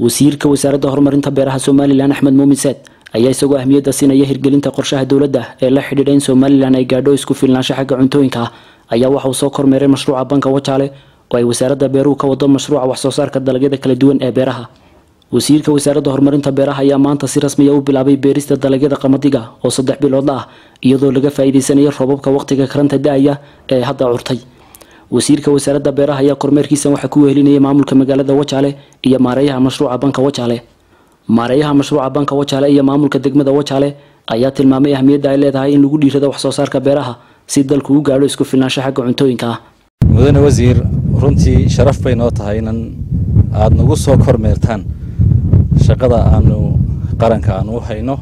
wasiirka wasaaradda horumarinta beeraha somalilan axmed muumin saad ayaa isagoo ahmiyadda siinaya hirgelinta qorshaha dowladda ee la xidhiidha in somalilan ay gaadho isku filnaansho xagga cuntooyinka ah ayaa waxa uu soo kormeeray mashruuca banka wajaale oo ay wasaaradda beeruhu ka wado mashruuca waxsoo saarka dalagyada kala duwan ee beeraha wasiirka wasaaradda horumarinta beeraha ayaa maanta si rasmiya u bilaabay beerista dalagyada qamadiga oo saddex biloodla ah iyadoo laga faa'iideysanayo robabka waqtiga karanta da-aya ee hadda curtay wasiirka wasaaradda beeraha ayaa kormeerkiisan waxaa ku wehelinayay maamulka magaalada wajaale iyo maareeyaha mashruuca banka wajaale maareeyaha mashruuca banka wajaale iyo maamulka degmada wajaale ayaa tilmaamay ahmiyadda ay leedahay in lagu dhiirado waxsoo saarka beeraha si dalku u gaadho isku filnaansho xagga cuntooyinka ah mudane wasiir runtii sharaf bay noo tahay inan aada nagu soo kormeertaan shaqada aanu qaranka aanu u hayno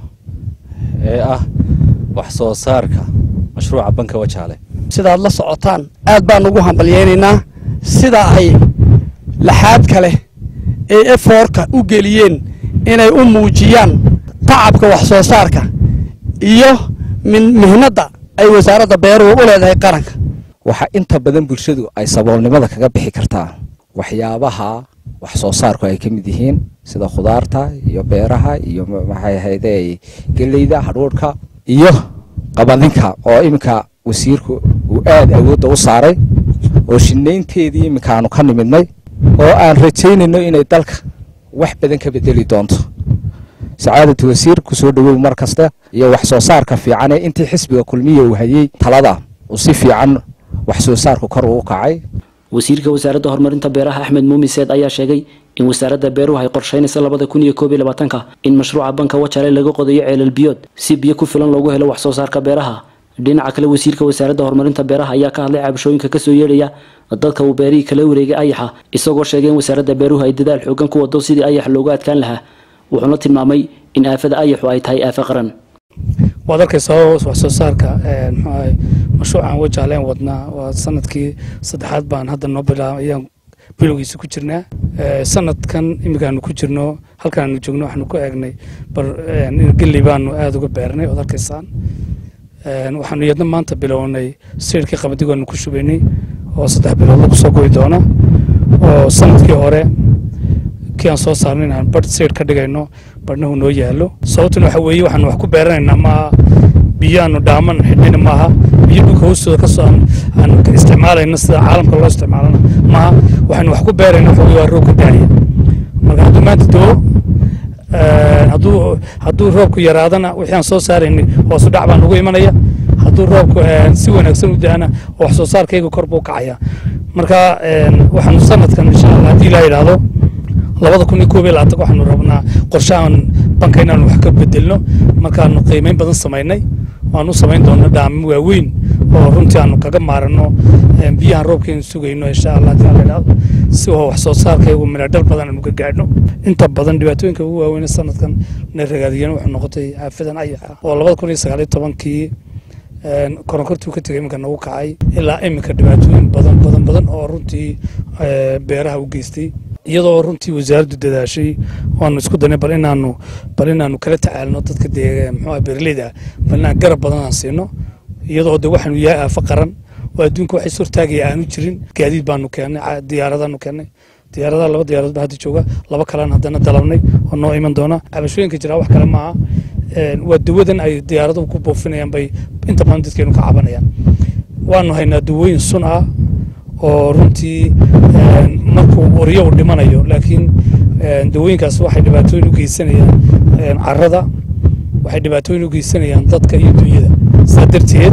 ee ah wax soo saarka mashruuca banka wajaale sidaad la socotaan aad baan ugu hambalyeynaynaa sida ay laxaad kale ee efoorka u geliyeen inay u muujiyaan tacabka wax soo saarka iyo mihnadda ay wasaaradda beeruhu u leedahay qaranka waxaa inta badan bulshadu ay saboolnimada kaga bixi kartaa waxyaabaha wax soo saarku ay ka mid yihiin sida khudaarta iyo beeraha iyo maxay ahayde geleyda hadhuudhka iyo qabadinka oo iminka wasiirku uu aada awoodda u saaray oo shinaynteedii iminka aanu ka nimidnay oo aan rajaynayno inay dalka wax badan ka bedeli doonto sacaadatu wasiir kusoo dhawow mar kasta iyo wax soo saarka fiican ee intii xisbiga kulmiya uu hayey talada uu si fiican wax soo saarku kor uu kacay wasiirka wasaaradda horumarinta beeraha axmed muumin seed ayaa sheegay in wasaaradda beeruhu ay qorsheynaysa labada kun iyo koob iyo labaatanka in mashruuca banka wajaale laga qodayo ceelal biyood si biyo ku filan loogu helo wax soo saarka beeraha dhinaca kale wasiirka wasaaradda horumarinta beeraha ayaa ka hadlay cabashooyinka kasoo yeedhaya dadka uu beerihii kala wareegay ayaxa isagoo sheegay in wasaaradda beeruhu ay dadaal xoogan ku wado sidii ayax looga adkaan lahaa wuxuuna tilmaamay in aafada ayaxu ay tahay aafa qaran waad arkaysaa wax soo saarka mxuahay mashruucan wajaaleen wadnaa waa sanadkii saddexaad baan hadda noo bilaab ayaan bilowgiisa ku jirnaa sanadkan iminkaanu ku jirno halkaanu joogno waxaanu ku eegnay bar geley baanu aada uga beernay ood arkaysaan waxaanu iyadna maanta bilownay siirkii qamadigoonu ku shubaynay oo saddex bilood lagu soo goy doona oo sanadkii hore kii aan soo saarnay inaan badh siir ka dhigayno badhnahu noo yaalo sababtuna waxa weeye waxaanu wax ku beeranaynaa maaha biyo aanu dhaaman xidhina maaha biyo dhulka hoostooda kasoo aan isticmaalayno sida caalamka loo isticmaalana maaha waxaanu wax ku beerayna waxa waa roobka daaya marka hadduu maanta doo hadduu hadduu roobku yaraadana wixii aan soo saaraynay hoosu dhac baan ugu imanaya hadduu roobku si wanaagsan u da-ana wax soo saarkayga kor buu kacaya marka waxaanu sanadkan insha allah haddii ilaa yidhaahdo labada kun iyo koob iyo labaatan waxaanu rabnaa qorshahan banka inaanu wax ka bedelno markaanu qiimeyn badan samaynay waanu samayn doona dhaamo waaweyn oo runtii aanu kaga maarano biyahan roobkeenu sugayno insha allah haddii alla yidhaahdo si oo wax soo saarkaygu midhadhal badan aanu ka gaadhno inta badan dhibaatooyinka ugu waaweyn sanadkan na ragaadiyeen wuxuu noqotay aafadan ayaxa oo labada kun iyo sagaal iyo tobankii koronkortuu ka tegay iminka nagu kacay ilaa iminka dhibaatooyin badan badan badan oo runtii beeraha u geystay iyadoo runtii wasaaraddu dadaashay waanu isku danay bal inaanu bal inaanu kala tacaalno dadka dee muxuu beeraleyda ah bal inaan garab badan aan siino iyadoo de waxaanu yahay aafo qaran oo adduunka waxay sortaagaya aanu jirin gaadiid baanu keennay diyaaradaanu keennay diyaaradaha laba diyaaradood baa hadda jooga laba kalean haddana dalabnay oo noo iman doona cabashooyinka jiraa wax kale maaha waa dawadan ay diyaaraduhu ku buufinayaan bay inta badan dadkeenu ka cabanayaan waanu haynaa dawooyin sun ah oo runtii markuu oryo u dhimanayo laakiin dawooyinkaas waxay dhibaatooyin u geysanayaan carada waxay dhibaatooyin u geysanayaan dadka iyo dunyada sidaa darteed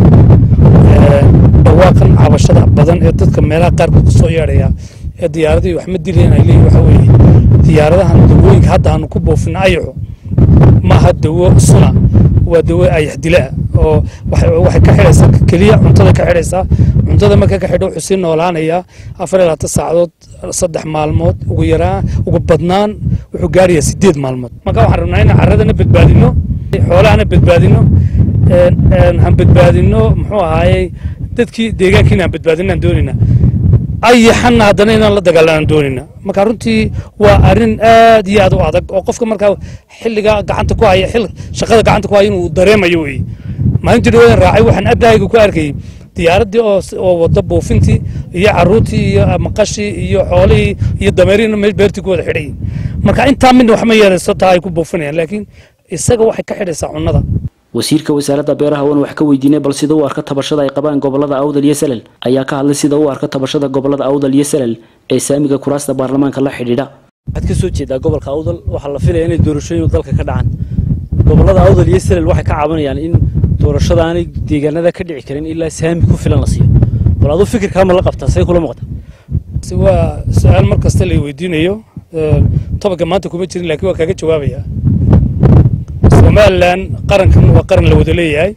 dhawaaqan cabashada badan ee dadka meelaha qaarkood ku soo yeedhaya ee diyaaradii wax ma dilayan ay leeyihin waxa weeye diyaaradahan dawooyinka hadda aanu ku buufina ayaxu maaha dawo suna waa dawo ayax dilaa oo waxay ka xidhaysaa keliya cuntada ka xidhaysaa cuntada marka ka xidho wuxuu sii noolaanayaa afar iyo labaatan saacadood saddex maalmood ugu yaraan ugu badnaan wuxuu gaarayaa sideed maalmood marka waxaan rabnaa inaan carradana badbaadino xoolahana badbaadino aan badbaadino muxuu ahaayey dadkii deegaankiina aan badbaadino aan doonayna ayaxanna haddana inaan la dagaalanaan doonayna marka runtii waa arrin aad iyo aad u adag oo qofka markaa xilliga gacanta ku haya xil shaqada gacanta ku haya inuu dareemayo wey maalintii dhawadan raacay waxaan abdahayga ku arkayay diyaaraddii oo oo wada buufintii iyo caruurtii iyo maqashii iyo xoolihii iyo dameerihiina meel beertii ku wada xidhay marka intaa midna wax ma yeelayso taa ay ku buufinayaan laakiin isaga waxay ka xidhaysaa cunnada wasiirka wasaaradda beeraha waan wax ka weydiinay bal sida u arka tabashada ay qabaan gobolada awdal iyo salel ayaa ka hadlay sida u arka tabashada gobolada awdal iyo salel ee saamiga kuraasta baarlamaanka la xidhiidha waxaad ka soo jeedaa gobolka awdal waxaa la filaya inay doorashooyin dalka ka dhacaan gobolada awdal iyo salel waxay ka cabanayaan in doorashada aanay deegaanada ka dhici karin ilaa saami ku filan la siiyo bal aduu fikirkaa ma la qabtaa say kula muuqata waa su-aal mar kasta la weydiinayo tobanka maanta kuma jirin laakiin waa kaaga jawaabaya somalilan qarankan waa qaran la wada leeyahay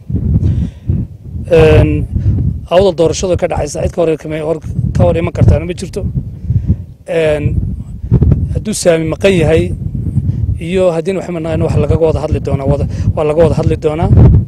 awdal doorashadu ka dhacaysa cid ka hor iman kartaana ma jirto hadduu saami maqan yahay iyo haddii wax manaan wax lagaga wada hadli doonaa waa laga wada hadli doonaa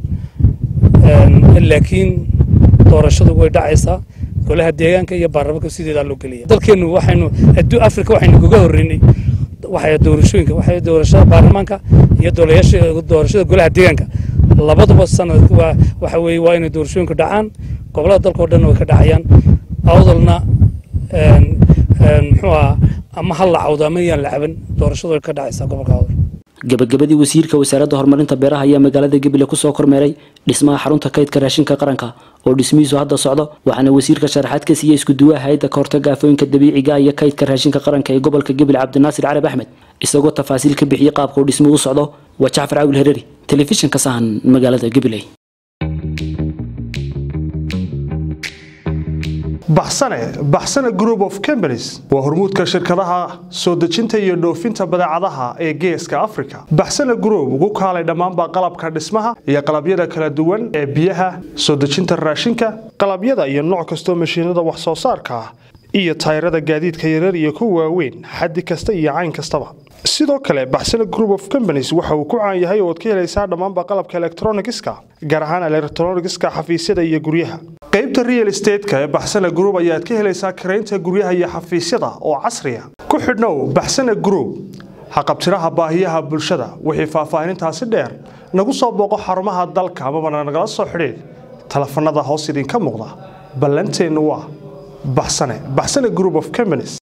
laakiin doorashadu way dhacaysaa golaha deegaanka iyo baarlamaanka sideedaa loo geliya dalkeenu waxaynu adduun afrika waxaynu kaga horreynay waxay doorashooyinka waxay doorashada baarlamaanka iyo doorashada golaha deegaanka labaduba sanad waxa weeye waa inay doorashooyinku dhacaan gobolada dalkao dhan way ka dhacayaan awdalna muxuu aha ama ha la cawdo ama yaan la caban doorashadu way ka dhacaysaa gobolka awdal gabagabadii wasiirka wasaaradda horumarinta beeraha ayaa magaalada gabiley kusoo kormeeray dhismaha xarunta kaydka raashinka qaranka oo dhismihiisu hadda socdo waxaana wasiirka sharaxaad ka siiyey iskuduwaha hay-adda kahortaga aafooyinka dabiiciga iyo kaydka raashinka qaranka ee gobolka gabiley cabdinaasir carab axmed isagoo tafaasiil ka bixiyey qaabka uu dhismuhu u socdo waa jacfar caawil hereri telefishinka sahan magaalada gabiley baxsane baxsane group of companies waa hormuudka shirkadaha soo dejinta iyo dhoofinta badeecadaha ee geeska africa baxsane group ugu kaalay dhammaanba qalabka dhismaha iyo qalabyada kala duwan ee biyaha soo dejinta raashinka qalabyada iyo nooc kastoo mashiinada wax soo saarka ah iyo tayrada gaadiidka yarar iyo kuwa waaweyn xaddi kasta iyo cayn kastaba sidoo kale baxsane group of companies waxa uu ku caan yahay ooad ka helaysaa dhammaanba qalabka elektronigiska gaar ahaan elektronigiska xafiisyada iyo guryaha qaybta real estateska ee baxsane group ayaad ka helaysaa karaynta guryaha iyo xafiisyada oo casriya ku xidhnow baxsane group haqabtiraha baahiyaha bulshada wixii faahfaahinintaasi dheer nagu soo booqo xarumaha dalka amabana nagala soo xidhiid telefanada hoos idinka muuqda ballanteennu waa baxsane baxsane group of companies